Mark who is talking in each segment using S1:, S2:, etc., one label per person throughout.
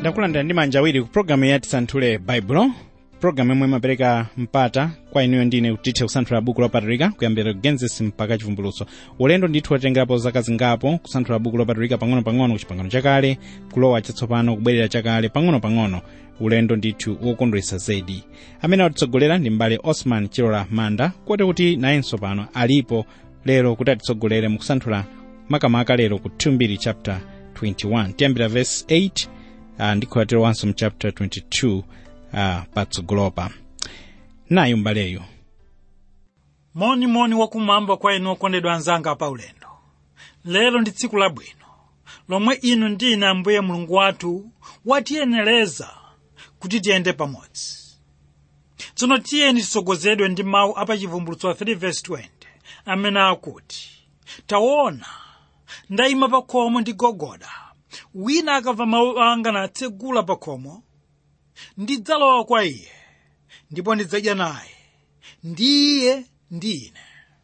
S1: ndakulandira ndi manja awiri ku programu ya tisanthule baibulo programu yomwe imapereka mpata kwa inuyo ndine kuti tithe kusanthula buku lopatulika kuyambira genesis mpaka chivumbulutso ulendo ndithu watengerapo zaka zingapo kusanthula buku lopatulika pang'ono-pang'ono ku chipangano chakale kulowa chatsopano kubwerera chakale pang'ono-pang'ono ulendo ndithu wokondweretsa zedi amene atitsogolera ndi mbale osman chilola manda kote kuti nayenso pano alipo lero kuti atitsogolere mu kusanthula makamaka lero ku 2 chapter 21 tiyambira verse 8 uh, ndikhoyatiro wanso mu chapter 22 uh, patsogolopa nayo mbaleyo
S2: monimoni wakumwamba kwa inu okondedwa anzanga pa ulendo lero ndi tsiku labwino lomwe inu ndine ambuye mulungu wathu watiyenereza kuti tiyende pamodzi tsono tiyeni titsogozedwe ndi mawu apachivumbulutso 3:20 amene akuti taona ndayima pa khomo ndigogoda wina akamva mawu anga natsegula pa khomo ndidzalowa kwa iye ndipo ndidzadya naye ndiye ndi ine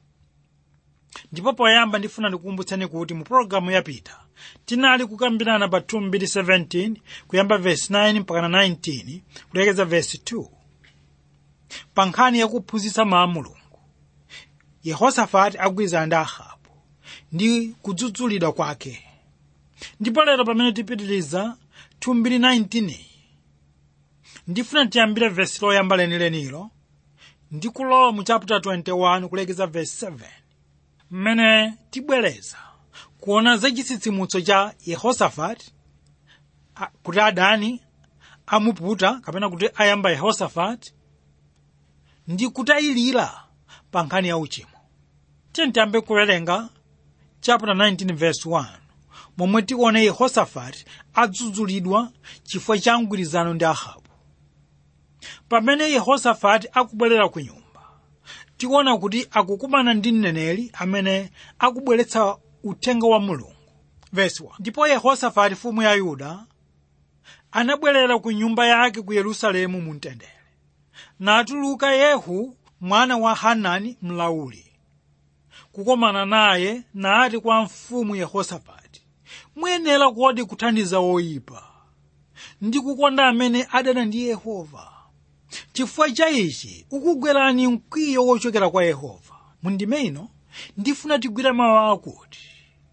S2: ndipo poyamba ndifuna ndikukumbutseni kuti mu pologalamu yapita tinali kukambirana pa 2:17 kuyamba vesi 9 mpaka 19 kulekeza vesi 2 pa nkhani yakuphunzitsa mawu a mulungu yehosafati agwirizana ndi ahabu ndi kudzudzulidwa kwake ndipo lero pamene tipitiriza 2:19 ndifuna tiyambire vesi loyamba lenilenilo ndi kulowa mu chapter 21 kulekeza vesi 7 mmene tibwereza kuona za chitsitsimutso cha yehosafati a- kuti adani amuputa kapena kuti ayamba yehosafati ndi kutayilira pa nkhani ya uchimo tiye tiyambe kuwerenga chapter 19 verse 1 momwe tione yehosafati adzudzulidwa chifukwa cha mgwirizano ndi ahabu pamene yehosafati akubwerera ku nyumba tikuona kuti akukumana ndi mneneri amene akubweretsa uthenga wa mulungu Verse 1. ndipo yehosafati mfumu ya yuda anabwerera ku nyumba yake ku yerusalemu mu mtendere natuluka yehu mwana wa hanani mlauli kukomana naye nati kwa mfumu yehosafati muyenera kodi kuthandiza woyipa ndi kukonda amene adana ndi yehova chifukwa cha ichi ukugwerani mkwiyo wochokera kwa yehova mundime ino ndifuna tigwire mawu akuti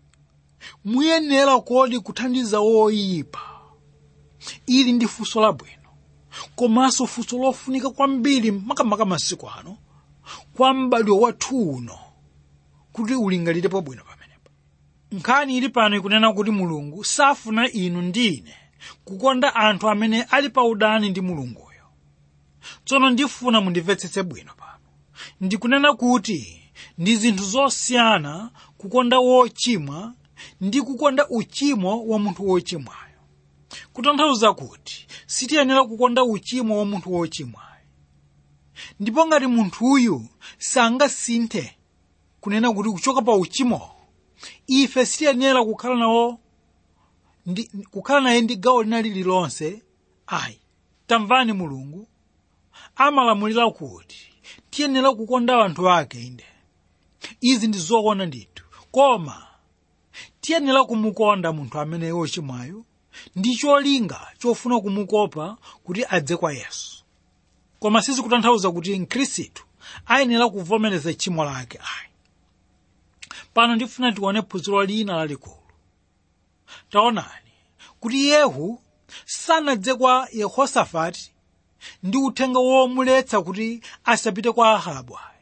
S2: muyenera kodi kuthandiza woyipa ili ndi funso labwino komanso funso lofunika kwambiri makamaka masiku ano kwa m'badwo wathu uno kuti ulingalirepo bwino pamenepa nkhani ili pano ikunena kuti mulungu safuna inu ndi ine kukonda anthu amene ali pa udani ndi mulunguyo tsono ndifuna mundimvetsetse bwino pano ndikunena kuti ndi zinthu zosiyana kukonda wochimwa ndi kukonda uchimo wa munthu wochimwayo kutanthauza kuti sitiyenera kukonda uchimo wa munthu wochimwayo ndipo ngati munthuyu sangasinthe kunena kuti kuchoka pa uchimo ife sitiyenera kukhala nawo ndi, kukhala naye ndi gawo lina lililonse ayi tamvani mulungu amalamulira kuti tiyenera kukonda anthu ake inde izi ndi zoona ndithu koma tiyenera kumukonda munthu amene wochimwayo ndi cholinga chofuna kumukopa kuti adze kwa yesu koma sizikutanthauza kuti mkhristu ayenera kuvomereza tchimo lake ayi pano ndifuna tione phunziro lina lalikulu taonani kuti yehu sanadze kwa yehosafati ndi uthenga womuletsa kuti asapite kwa ahabu ayi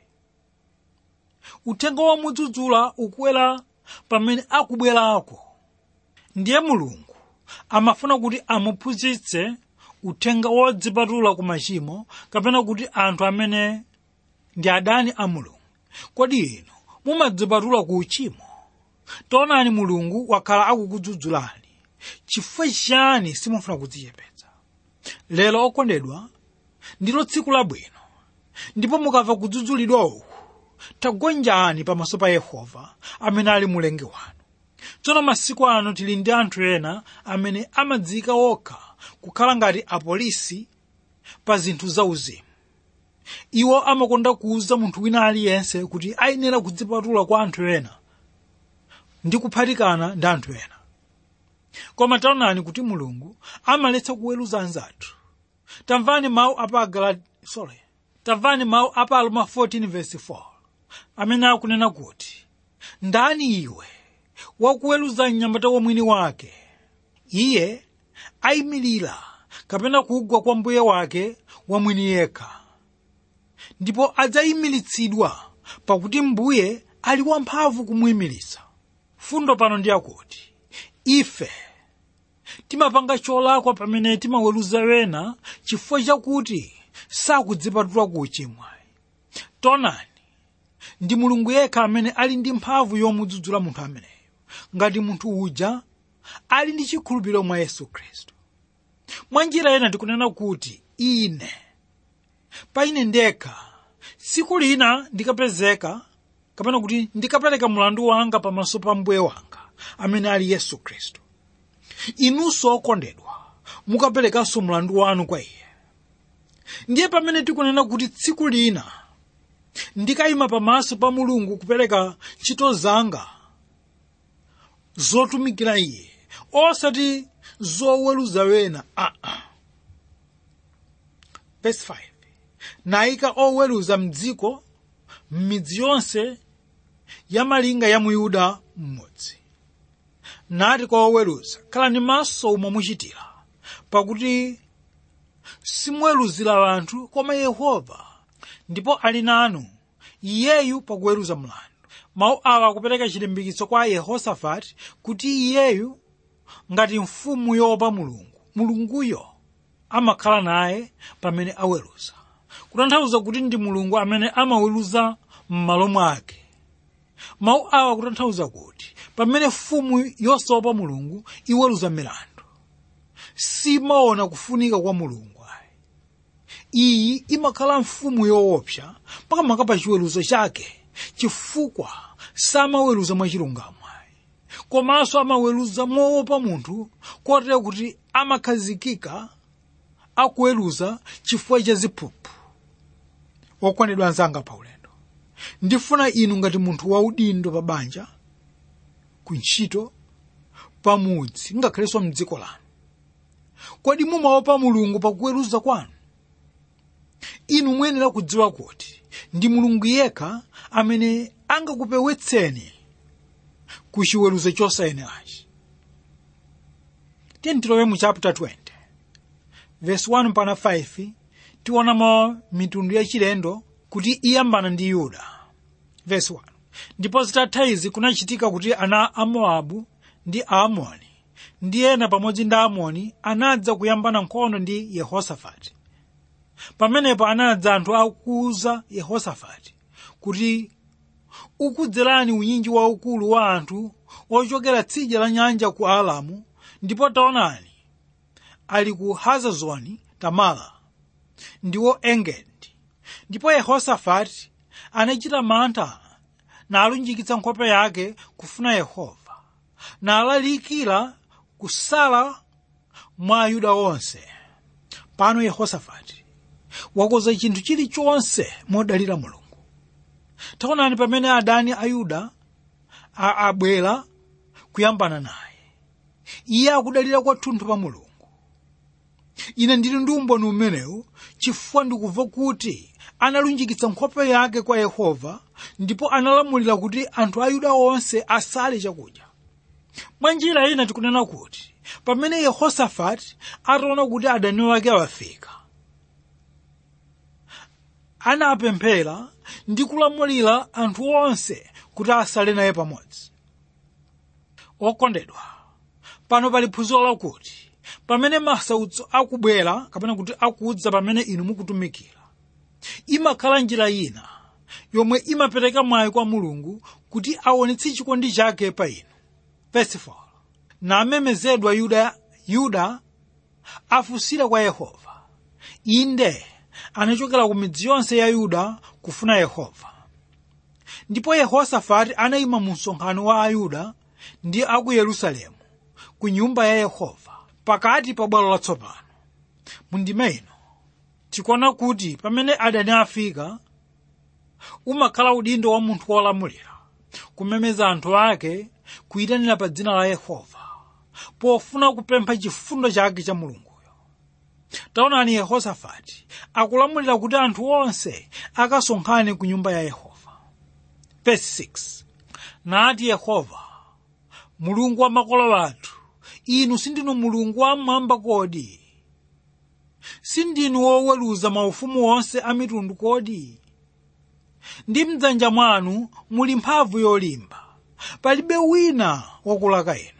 S2: uthenga womudzudzula ukuwera pamene akubwerako ndiye mulungu amafuna kuti amuphunzitse uthenga wodzipatula ku machimo kapena kuti anthu amene ndi adani a mulungu kodi inu mumadzipatula ku uchimo taonani mulungu wakhala akukudzudzulani chifukwa chani simufuna kudzichepetsa lero okondedwa ndilo tsiku labwino ndipo mukamva kudzudzulidwa uku tagonjani pamaso pa yehova amene ali mulengi wanu tsono masiku ano tili ndi anthu ena amene amadziyika okha kukhala ngati apolisi pa zinthu zauzimu iwo amakonda kuwuza munthu wina aliyense kuti ayenera kudzipatula kwa anthu ena ndi kuphatikana ndi anthu ena koma taonani kuti mulungu amaletsa kuweruza anzathu tamvani mawu apa Agalati- sorry tamvani mawu apa aroma 14 verse 4 amene akunena kuti ndani iwe wakuweruza mnyamata wa mwini wake iye ayimirira kapena kugwa kwa mbuye wake wa mwini yekha ndipo adzayimiritsidwa pakuti mbuye ali wamphamvu kumuyimiritsa fundo pano ndi yakuti ife timapanga cholakwa pamene timaweruza wena chifukwa chakuti sakudzipatula ku uchimo taonani ndi mulungu yekha amene ali ndi mphamvu yomudzudzula munthu ameneyo ngati munthu uja ali ndi chikhulupiriro mwa yesu khristu mwa njira ina ndikunena kuti ine pa ine ndekha tsiku lina ndikapezeka kapena kuti ndikapereka mlandu wanga pamaso pa mbuye wanga amene ali yesu khristu inunso okondedwa mukaperekanso mlandu wanu kwa iye ndiye pamene tikunena kuti tsiku lina ndikayima pamaso pa mulungu kupereka ntchito zanga zotumikira iye osati zoweruza wena aa ah, ah. verse 5 nayika oweruza mdziko m'midzi yonse ya malinga ya mu yuda mmodzi nati kwa oweruza khalani maso umo muchitira pakuti simuweruzira anthu koma yehova ndipo ali nanu iyeyu pakuweruza mlandu mawu awa akupereka chilimbikitso kwa yehosafati kuti iyeyu ngati mfumu yoopa mulungu mulunguyo amakhala naye pamene aweruza kutanthauza kuti ndi mulungu amene amaweruza m'malo mwake mawu awa kutanthauza kuti pamene mfumu yosaopa mulungu iweruza milandu simaona kufunika kwa mulungu ayi iyi imakhala mfumu yoopsa pakamaka pa chiweruzo chake chifukwa samaweruza mwachilungamo ayi komanso amaweruza moopa munthu kotero kuti amakhazikika akuweruza chifukwa cha ziphuphu okwanidwa anzanga pa ulendo ndifuna inu ngati munthu waudindo pa banja ku ntchito pamudzi ngakhalenso mdziko lanu kodi mumaopa mulungu pakuweruza kwanu inu muyenera kudziwa kuti ndi mulungu yekha amene angakupewetseni ku chiweruzo chosayenerachi tiyeni tilowe mu chapter 20 verse 1 mpaka 5 tionamo mitundu yachilendo kuti iyambana ndi yuda verse 1 ndipo zitatha izi kunachitika kuti ana a mowabu ndi aamoni ndi ena pamodzi ndi aamoni anadza kuyambana nkhondo ndi yehosafati pamenepo anadza anthu akuwuza yehosafati kuti ukudzerani unyinji waukulu wa anthu ochokera tsidya la nyanja ku alamu ndipo taonani ali ku hazazoni tamala ndiwo engedi ndipo yehosafati anachita mantha nalunjikitsa nkhope yake kufuna yehova nalalikira kusala mwa ayuda onse pano yehosafati wakoza chinthu chilichonse modalira mulungu taonani pamene adani a yuda abwera kuyambana naye iye akudalira kwathunthu pa mulungu ine ndili ndi umboni umenewu chifukwa ndikumva kuti analunjikitsa nkhope yake kwa yehova ndipo analamulira kuti anthu a yuda onse asale chakudya mwa njira ina tikunena kuti pamene yehosafati ataona kuti adani wake awafika anapemphera ndi kulamulira anthu onse kuti asale naye pamodzi okondedwa pano pali phunziro lakuti pamene masautso akubwera kapena kuti akudza pamene inu mukutumikira imakhala njira ina yomwe imapereka mwayi kwa mulungu kuti aonetse chikondi chake pa inu verse 4 namemezedwa yuda yuda afunsira kwa yehova inde anachokera ku midzi yonse ya yuda kufuna yehova ndipo yehosafati anayima mu msonkhano wa ayuda ndi a ku yerusalemu ku nyumba ya yehova pakati pa bwalo latsopano mundime ino tikuona kuti pamene adani afika umakhala udindo wa munthu wolamulira kumemeza anthu ake kuyitanira pa dzina la yehova pofuna kupempha chifundo chake cha mulunguyo taonani yehosafati akulamulira kuti anthu onse akasonkhane ku nyumba ya yehova verse 6 nati yehova mulungu wa makolo athu inu sindinu mulungu wamwamba kodi sindinu woweruza maufumu onse a mitundu kodi ndi mdzanja mwanu muli mphamvu yolimba palibe wina wakulaka inu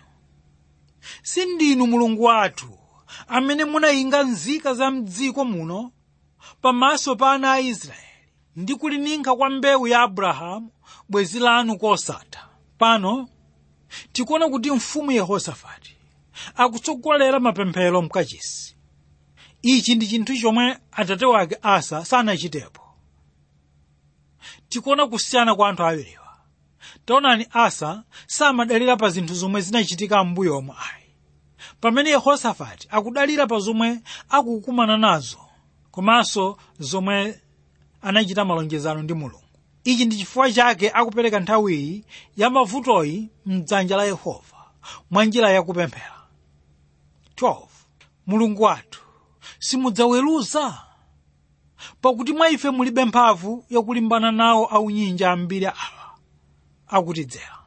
S2: sindinu mulungu wathu amene munayinga nzika za mdziko muno pamaso pa ana a israeli ndi kulininka kwa mbewu ya abrahamu bwenzi lanu kosatha pano tikuona kuti mfumu yehosafati akutsogolera mapemphero mkachisi ichi ndi chinthu chomwe atate wake asa sanachitepo tikuona kusiyana kwa anthu awiriwa taonani asa samadalira pa zinthu zomwe zinachitika m'mbuyomo ayi pamene yehosafati akudalira pa zomwe akukumana nazo komanso zomwe anachita malonjezano ndi mulungu ichi ndi chifukwa chake akupereka nthawiyi ya mavutoyi mdzanja la yehova mwa njira yakupemphera 12 mulungu wathu simudzaweruza pakuti mwa ife mulibe mphamvu yakulimbana nawo aunyinja ambiri awa akutidzera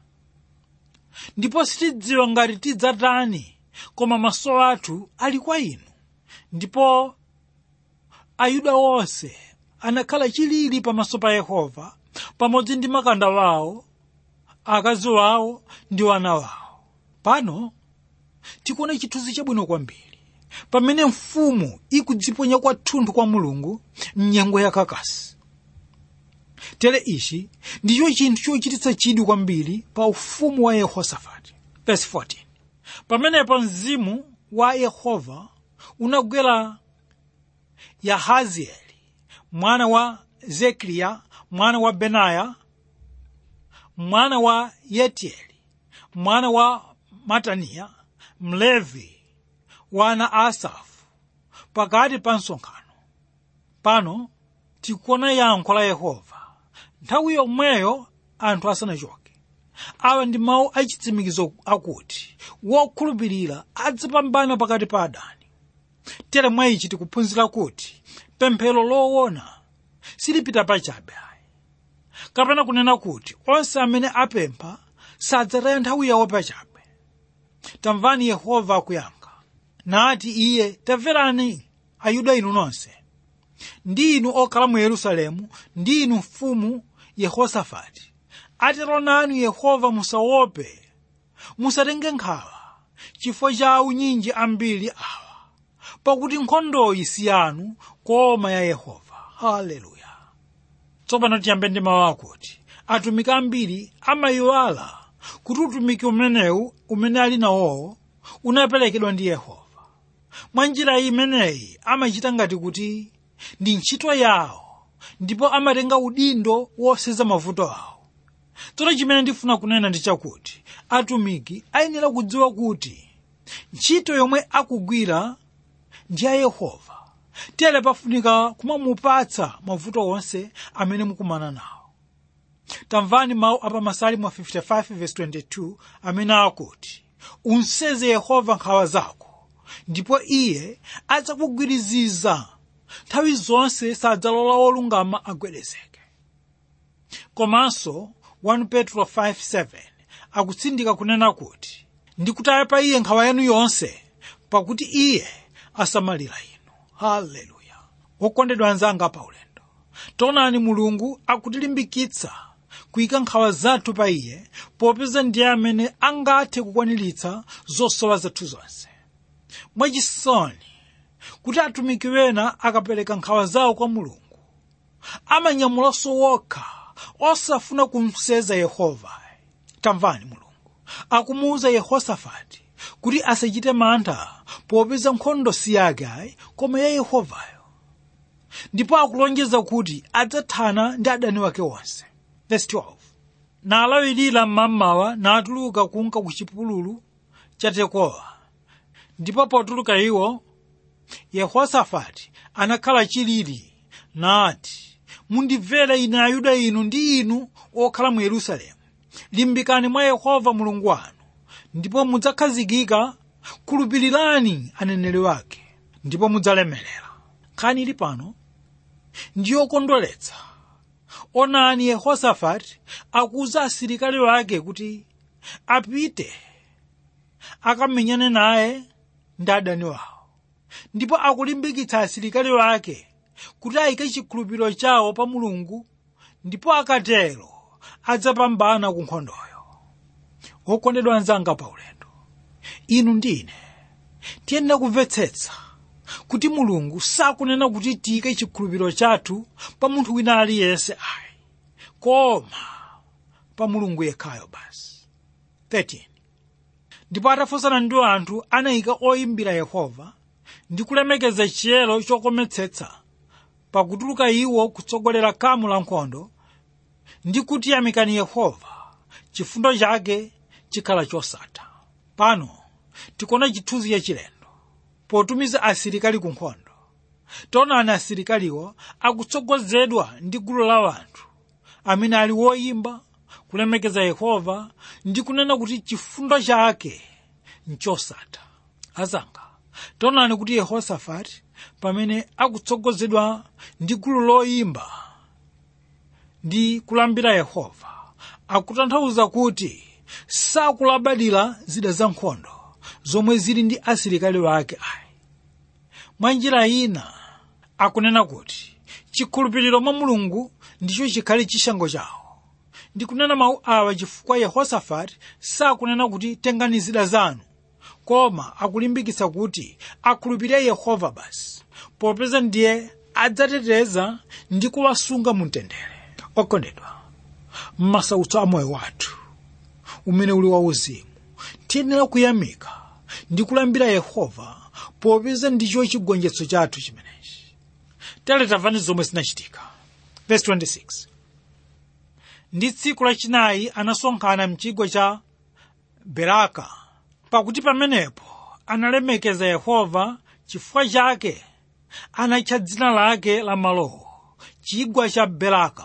S2: ndipo sitidziwa ngati tidzatani koma maso athu ali kwa inu ndipo ayuda onse anakhala chilili pamaso pa yehova pamodzi ndi makanda wawo akazi wawo ndi wana wawo pano tikuona chithunzi chabwino kwambiri pamene mfumu ikudziponya kwathunthu kwa mulungu mnyengo yakakasi tere ichi ndicho chinthu chochititsa chidwi kwambiri pa ufumu wa yehosafati verse 14 pamenepo mzimu wa yehova unagwera yahazieli mwana wa zekariya mwana wa benaya mwana wa yetieli mwana wa mataniya mlevi wana asafu pakati pa msonkhano pano tikuona yankho la yehova nthawi yomweyo anthu asanachoke awa ndi mawu achitsimikizo akuti wokhulupirira adzapambana pakati pa adani tere mwa ichi tikuphunzira kuti pemphero loona silipita pachabe ayi kapena kunena kuti onse amene apempha sadzataya nthawi yawo pachabe tamvani yehova akuyankha nati iye tamverani ayuda inu nonse ndi inu okhala mu yerusalemu ndi inu mfumu yehosafati atero nanu yehova musaope musatenge nkhawa chifukwa cha aunyinji ambiri awa pakuti nkhondoyi si yanu koma ya yehova haleluya tsopano tiyambe ndi mawu akuti atumiki ambiri amayiwala kuti utumiki umenewu umene ali nawowo unaperekedwa ndi yehova mwa njira imeneyi amachita ngati kuti ndi ntchito yawo ndipo amatenga udindo woseza mavuto awo tsono chimene ndifuna kunena ndi chakuti atumiki ayenera kudziwa kuti ntchito yomwe akugwira ndi ya yehova tere pafunika kumamupatsa mavuto onse amene mukumana nawo tamvani mawu apa masalimo 55:22 amene akuti unseze yehova nkhawa zako ndipo iye adzakugwiriziza nthawi zonse sadzalola wolungama agwedezeke komanso 1 petro 5:7 akutsindika kunena kuti ndikutaya pa iye nkhawa yanu yonse pakuti iye asamalira inu haleluya wokondedwa anzanga pa ulendo taonani mulungu akutilimbikitsa kuyika nkhawa zathu pa iye popeza ndiye amene angathe kukwaniritsa zosowa zathu zonse mwachisoni kuti atumiki wena akapereka nkhawa zawo kwa mulungu amanyamulanso wokha osafuna kumseza yehova tamvani mulungu akumuwuza yehosafati kuti asachite mantha popeza nkhondo si yake ayi koma ya yehovayo ndipo akulonjeza kuti adzathana ndi adani wake onse verse 12 nalawirira mmamawa natuluka kunka ku chipululu cha tekowa ndipo potuluka iwo yehosafati anakhala chilili nati mundimvere ine ayuda inu ndi inu okhala mu yerusalemu limbikani mwa yehova mulungu wanu ndipo mudzakhazikika khulupirirani aneneri wake ndipo mudzalemerera nkhani ili pano ndiyokondweretsa onani yehosafati akuwuza asilikali wake kuti apite akamenyane naye ndi adani wawo ndipo akulimbikitsa asilikali wake kuti ayike chikhulupiriro chawo pa mulungu ndipo akatero adzapambana ku nkhondoyo okondedwa anzanga pa ulendo inu ndine tiyenera kumvetsetsa kuti mulungu sakunena kuti tiyike chikhulupiriro chathu pa munthu wina aliyense ayi koma pa mulungu yekhayo basi 13 ndipo atafunsana ndi anthu anayika oyimbira yehova ndi kulemekeza chiyero chokometsetsa pakutuluka iwo kutsogolera kamu la nkhondo ndi kuti yamikani yehova chifundo chake chikhala chosatha pano tikuona chithunzi chachilendo potumiza asilikali ku nkhondo taonani asilikaliwo akutsogozedwa ndi gulu la anthu amene ali woyimba kulemekeza yehova ndi kunena kuti chifundo chake nchosatha azanga taonani kuti yehosafati pamene akutsogozedwa ndi gulu loyimba ndi kulambira yehova akutanthauza kuti sakulabadira zida za nkhondo zomwe zili ndi asilikali wake ayi mwa njira ina akunena kuti chikhulupiriro mwa mulungu ndicho chikhale chishango chawo ndikunena mawu awa chifukwa yehosafati sakunena kuti tengani zida zanu koma akulimbikitsa kuti akhulupirire yehova basi popeza ndiye adzateteza ndi kuwasunga mu mtendere okondedwa m'masautso a moyo wathu umene uli wauzimu tiyenera kuyamika ndi kulambira yehova popeza ndicho chigonjetso chathu chimenechi tere tamvani zomwe zinachitika verse 26 ndi tsiku lachinayi anasonkhana mchigwa cha beraka pakuti pamenepo analemekeza yehova chifukwa chake anatcha dzina lake la malowo chigwa cha beraka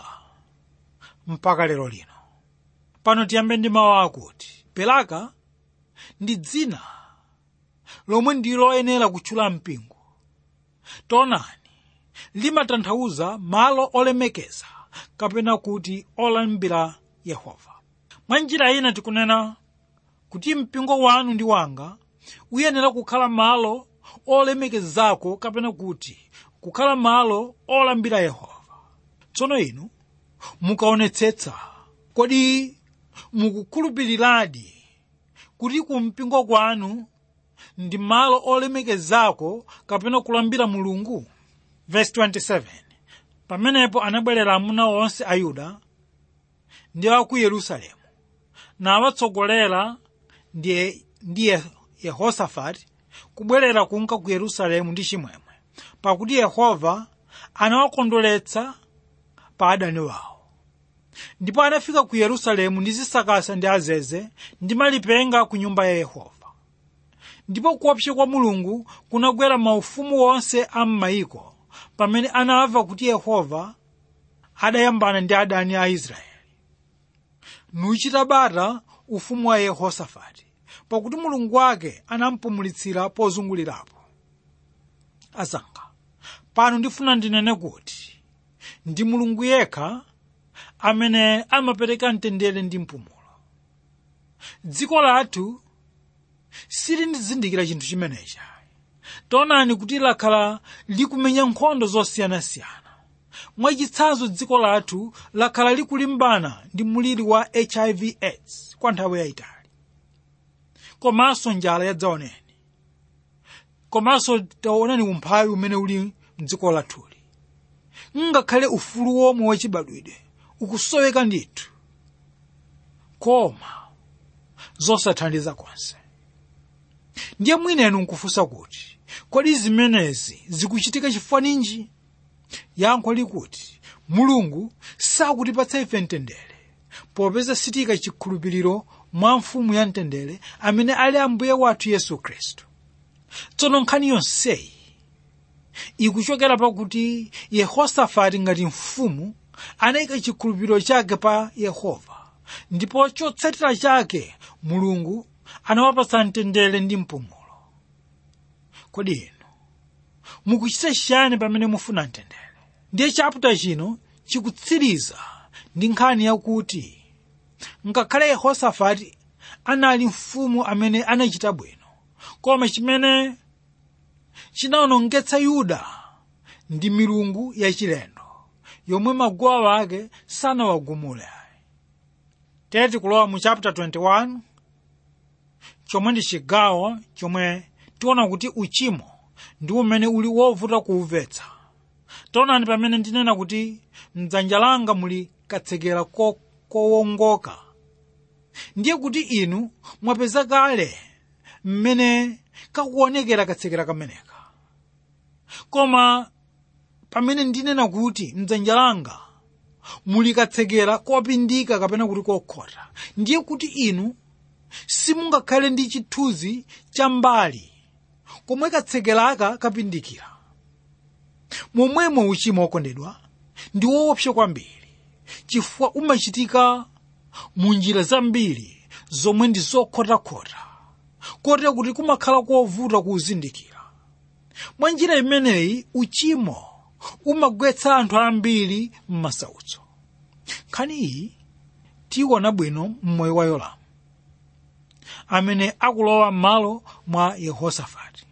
S2: mpaka lero lino pano tiyambe ndi mawu akuti beraka ndi dzina lomwe ndi loyenera kutchula mpingo taonani limatanthauza malo olemekeza kapena kuti olambira yehova mwa njira ina tikunena kuti mpingo wanu ndi wanga uyenera kukhala malo olemekezako kapena kuti kukhala malo olambira yehova tsono inu mukaonetsetsa kodi mukukhulupiriradi kuti kumpingo kwanu ndi malo olemekezako kapena kulambira mulungu verse 27 pamenepo anabwerera amuna onse a yuda ndi a ku yerusalemu nawatsogolera ndiye ndiye yehosafati kubwerera kunka ku yerusalemu ndi chimwemwe pakuti yehova anawakondweretsa pa adani wawo ndipo anafika ku yerusalemu ndi zisakasa ndi azeze ndi malipenga ku nyumba ya yehova ndipo kuopsa kwa mulungu kunagwera maufumu onse a m'mayiko pamene anamva kuti yehova adayambana ndi adani a israeli nuchita bata ufumu wa yehosafati pakuti mulungu wake anampumulitsira pozungulirapo azanga pano ndifuna ndinene kuti ndi mulungu yekha amene amapereka mtendere ndi mpumulo dziko lathu silindizindikira chinthu chimenechi taonani kuti lakhala likumenya nkhondo zosiyanasiyana mwachitsanzo dziko lathu lakhala likulimbana ndi muliri wa hiv aids kwa nthawi yayitali komanso njala yadzaoneni komanso taonani umphawi umene uli mdziko lathuli ngakhale ufulu womwe wachibadwidwe ukusoweka ndithu koma zosathandiza konse ndiye mwinenu nkufunsa kuti kodi zimenezi zikuchitika chifukwa ninji yankho likuti mulungu sakutipatsa ife mtendere popeza sitika chikhulupiriro mwa mfumu ya mtendere amene ali ambuye wathu yesu khristu tsono nkhani yonseyi ikuchokera pakuti yehosafati ngati mfumu anayika chikhulupiriro chake pa yehova ndipo chotsatira chake mulungu anawapatsa mtendere ndi mpumulo kodi inu mukuchita chiyani pamene mufuna mtendere ndiye chaputa chino chikutsiriza ndi nkhani yakuti ngakhale yehosafati anali mfumu amene anachita bwino koma chimene chinawonongetsa yuda ndi milungu yachilendo yomwe maguwa ake sanawagumule tere tikulowa mu chapter 21 chomwe ndi chigawo chomwe tiona kuti uchimo ndi umene uli wovuta kuumvetsa taonani pamene ndinena kuti mdzanja langa muli katsekera ko- kowongoka ndiye kuti inu mwapeza kale mmene kakuonekera katsekera kameneka koma pamene ndinena kuti mdzanja langa muli katsekera kopindika kapena kuti kokhota ndiye kuti inu simungakhale ndi chithunzi cha mbali komwe katsekeraka kapindikira momwemo uchimo wokondedwa ndi woopsa kwambiri chifukwa umachitika mu njira zambiri zomwe ndi zokhotakhota kotero kuti kumakhala kovuta kuuzindikira mwa njira imeneyi uchimo umagwetsa anthu ambiri m'masautso nkhani iyi tiyiona bwino mmoyo wa yoramu amene akulowa m'malo mwa yehosafati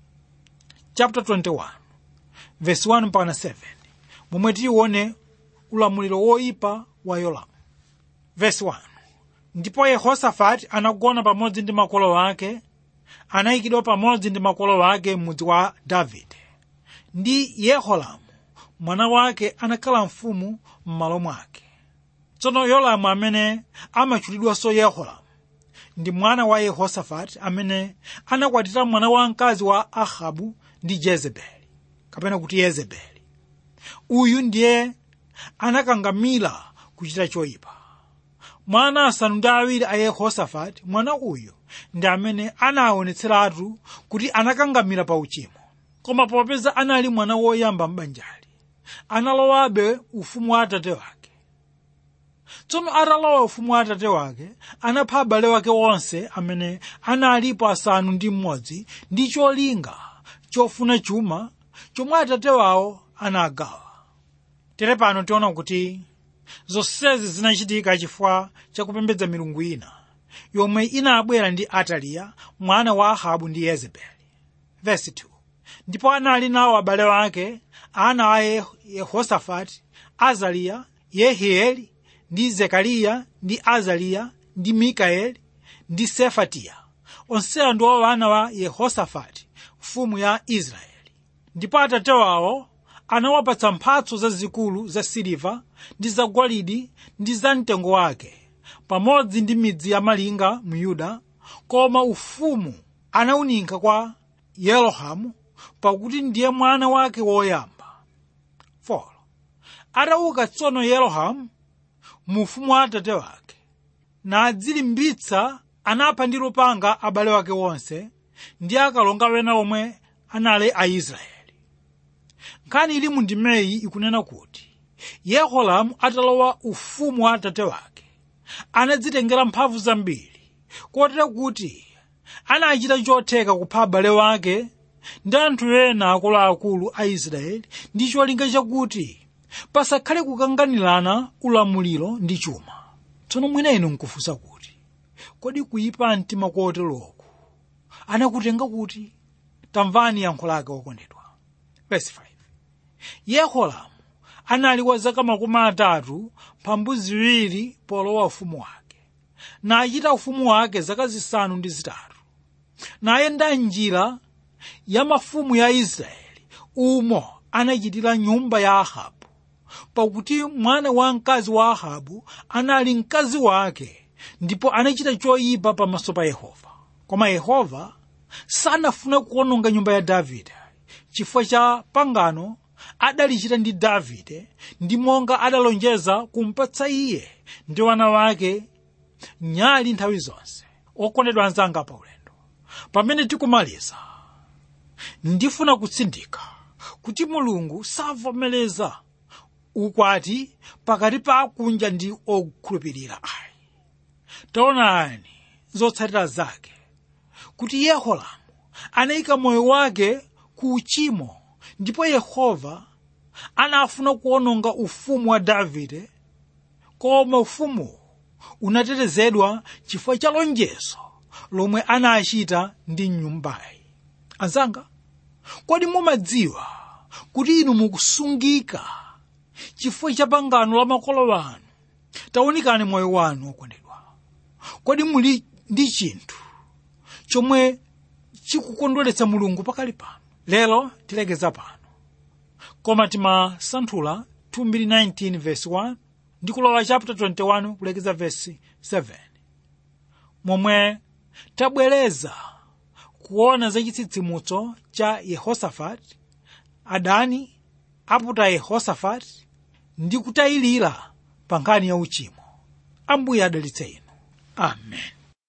S2: chapter 21 verse 1 mpaka 7 momwe tiyione ulamuliro woyipa wa yoramu verse 1 ndipo yehosafati anagona pamodzi ndi makolo ake anayikidwa pamodzi ndi makolo ake m'mudzi wa davide ndi yehoramu mwana wake anakhala mfumu m'malo mwake tsono yoramu amene amatchulidwanso yehoramu ndi mwana wa yehosafati amene anakwatira mwana wamkazi wa ahabu ndi jezebeli kapena kuti yezebeli uyu ndiye anakangamira kuchita choyipa mwana asanu ndi awiri a yehosafati mwana uyu ndi amene anaonetseratu kuti anakangamira pa uchimo koma popeza anali mwana woyamba m'banjali analowabe ufumu wa atate wake tsono atalowa ufumu wa atate wake anapha abale wake onse amene analipo asanu ndi mmodzi ndi cholinga chofuna chuma chomwe atate wawo anagawa tere pano tiona kuti zonsezi zinachitika chifukwa chakupembedza milungu ina yomwe inabwera ndi ataliya mwana wa ahabu ndi yezebeli Verse 2. ndipo anali nawo abale wake ana a Ye- yehosafati azariya yehieli ndi zekariya ndi azariya ndi mikaeli ndi sefatiya onsewa ndiwo ana wa yehosafati mfumu ya israeli ndipo atate wawo anawapatsa mphatso zazikulu za siliva ndi zagolide ndi za mtengo wake pamodzi ndi midzi ya malinga mu yuda koma ufumu anawuninka kwa yerohamu pakuti ndiye mwana wake woyamba 4 atauka tsono yerohamu mu ufumu wa atate wake nadzilimbitsa anapha ndi lupanga abale wake wonse ndi akalonga wena omwe anali aisraeli nkhani ili mu ndimeyi ikunena kuti yehoramu atalowa ufumu wa atate wake anadzitengera mphamvu zambiri kotero kuti anachita chotheka kupha abale wake ndi anthu ena akuluakulu a israeli ndi cholinga chakuti pasakhale kukanganirana ulamuliro ndi chuma tsono mwina inu nkufunsa kuti kodi kuyipa mtima koteroku anakutenga kuti tamvani yankho lake okondedwa verse 5 yehoramu anali wa zaka makumi atatu mphambu ziwiri polowa ufumu wake nachita ufumu wake zaka zisanu ndi zitatu nayenda njira ya mafumu ya israeli umo anachitira nyumba ya ahabu pakuti mwana wa mkazi wa ahabu anali mkazi wake ndipo anachita choyipa pamaso pa yehova koma yehova sanafuna kuononga nyumba ya davide chifukwa cha pangano adalichita ndi davide ndi monga adalonjeza kumpatsa iye ndi wana wake nyali nthawi zonse okondedwa anzanga pa ulendo pamene tikumaliza ndifuna kutsindika kuti mulungu savomereza ukwati pakati pa akunja ndi okhulupirira ayi taonani zotsatira zake kuti yehoramu anayika moyo wake ku uchimo ndipo yehova anafuna kuononga ufumu wa davide koma ufumuwu unatetezedwa chifukwa cha lonjezo lomwe anachita ndi nyumbayi anzanga kodi mumadziwa kuti inu mukusungika chifukwa cha pangano la makolo anu taonikani moyo wanu wokondedwa kodi muli ndi chinthu chomwe chikukondweretsa mulungu pakali pano lero tilekeza pano koma timasanthula 219 verse 1 ndi kulowa chapter 21 kulekeza verse 7 momwe tabwereza kuona za chitsitsimutso cha yehosafati adani aputa yehosafati ndi kutayilira pa nkhani ya uchimo ambuye adalitse inu amen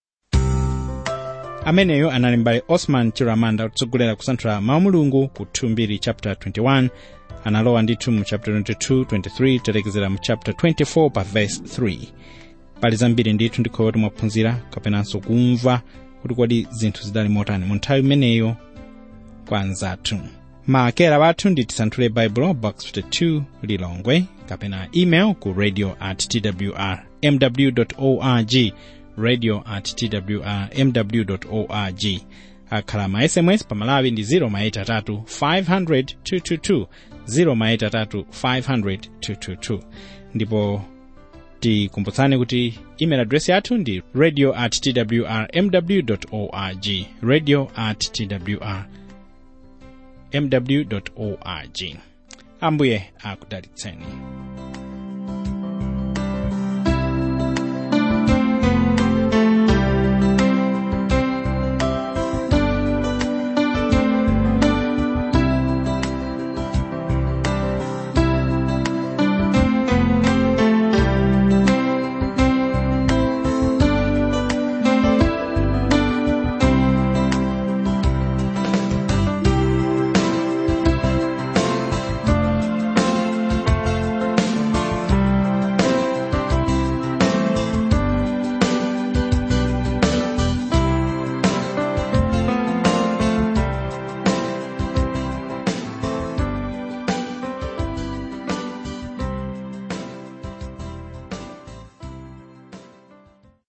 S1: ameneyo anali mbale osman chiramanda kutsogolera kusanthula mawu mulungu ku 2 chapter 21 analowa ndithu mu chapter 22 23 telekezera mu chapter 24 pa verse 3 pali zambiri ndithu ndikhowa kuti mwaphunzira kapenanso kumva kuti kodi zinthu zidali motani mu nthawi imeneyo kwa anzathu maakera wathu ndi tisanthule baibulo box 52 lilongwe kapena email ku radio at twr mw org radio at twr mw org akhala ma sms pamalawi ndi 0 maita 3 500 222 0 maita 3 500 222 ndipo tikumbutsani kuti email address yathu ndi radio at twr mw org radio at twr mw org ambuye akudalitseni